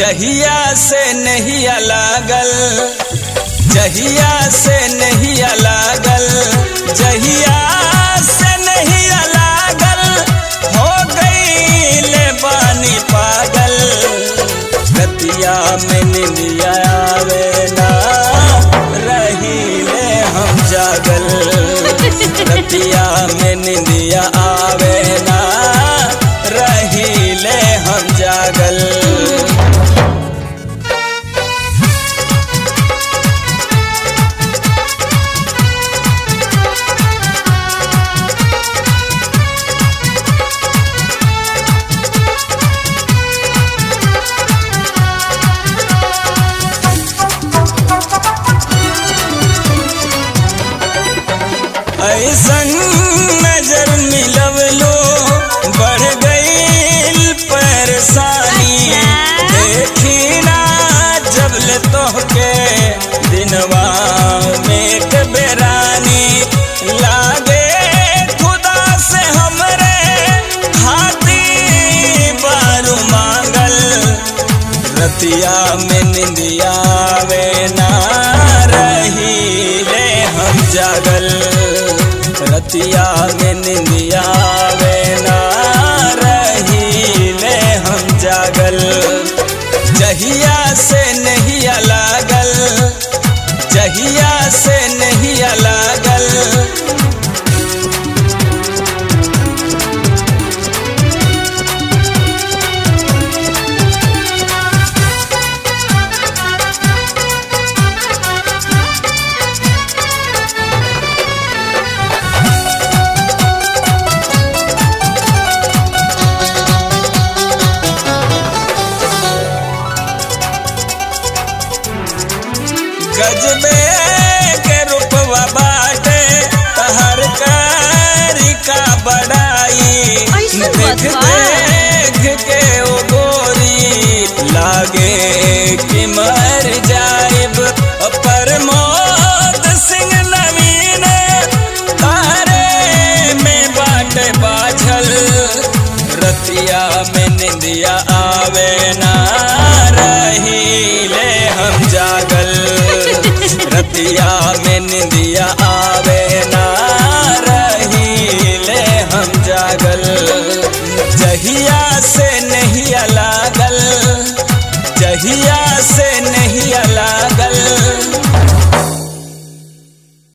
जहिया से नहीं लागल जहिया से नहीं लागल जहिया से नहीं लागल हो गई ले बानी पागल रतिया में निंदिया आवे ना रही ले हम जागल रतिया में निंदिया आवे ना रही ले हम जागल ऐसन नजर मिलवलो बढ़ गई परेशानी देखी ना जब ले तोहके दिनवा में के बेरानी लागे खुदा से हमरे हाथी बारू मांगल रतिया में निंदिया वे ना रही ले हम जागल रतिया में निंदिया वे ना रही ले हम जागल जहिया से नहीं लागल जहिया से नहीं लागल गजबे के रूपवा बाटे तहर कारी का बड़ाई ऐसन देख बात बा? देख के ओ गोरी लागे कि मर जाइब पर मौत सिंह नवीन तारे में बाटे बाझल रतिया में निंदिया आवे ना रही ले हम जागल रतिया में निंदिया आवे ना रही ले हम जागल जहिया से नहीं लागल जहिया